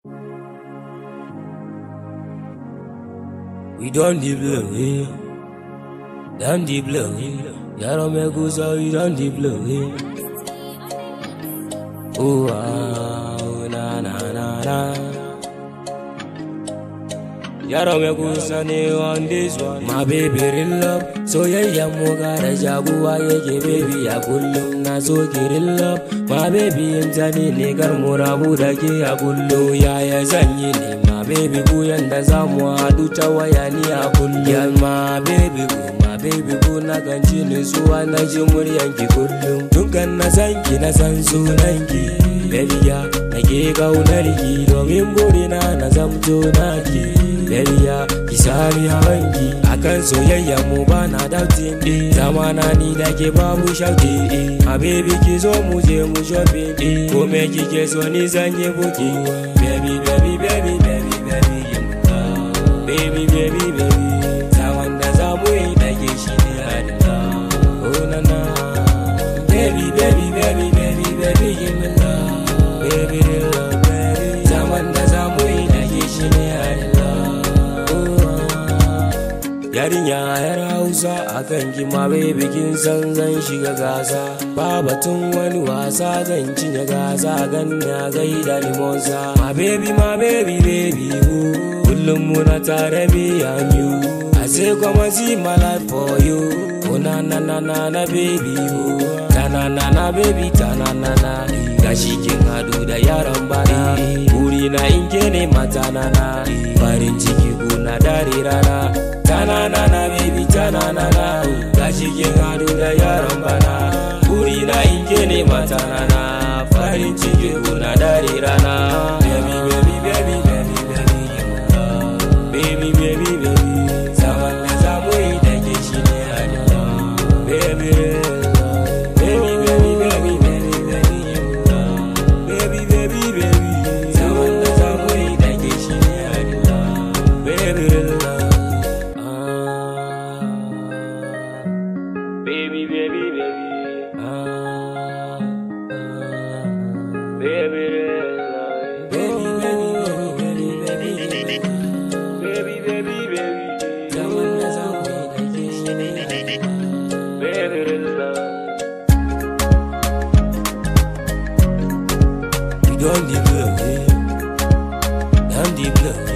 We done the blow, yeah. Done the blow, yeah. Yaro me gusa, we done the blow, yeah. Oh, ah, oh, na, na, na, na. Yaro me gusa ne on this one. My baby real love. Soyayya mu gara jaguwa yake baby a kullum na so ki real love. My baby in tani ne kar mu rabu da ke a kullum yaya zan yi ne ma baby buyan da za mu haɗu ta waya ni a kullum. Ya ma baby bu ma baby bu na kan ji nutsuwa na ji muryan ki kullum. Dukan na san ki na san sunan ki. Baby ya nake kaunar ki domin burina na zamto naki. Baby ya ki sami hawanki akan soyayya mu ba na doubting eh zamana ni da ke babu shauki eh a baby ki zo mu je mu shopping eh ko me kike so ni zan yi buki baby baby baby baby baby yi mu ka baby baby baby zaman da za mu yi da ke shi ne hadina oh na na baby baby baby baby baby yi mu ka baby love baby zaman da za mu yi da ke shi ne hadina Yarinya yar Hausa a kan kima bai bikin san zan shiga gasa ba batun wani wasa zan cinye gasa ganna gaida limosa ma baby ma baby baby woo kullum muna tare me and you I say come and see my life for you oh na na na na na baby woo ta na na na baby ta na na na gashi kin hadu da yaran bana buri na in ke ne mata na na farin ciki kuna dare rana tana na na baby tana na na gashi kin hadu da yaran bana buri na in ke ne mata na na farin ciki kuna dare rana baby baby baby baby baby baby baby baby zaman da zamu yi da ke shi ne hadina baby baby baby baby baby baby baby baby baby zaman da zamu yi da ke shi ne hadina baby baby baby baby ah baby baby baby baby baby baby baby baby zaman da zamu yi da ke shi ne baby We done the blow, yeah. Done the blow.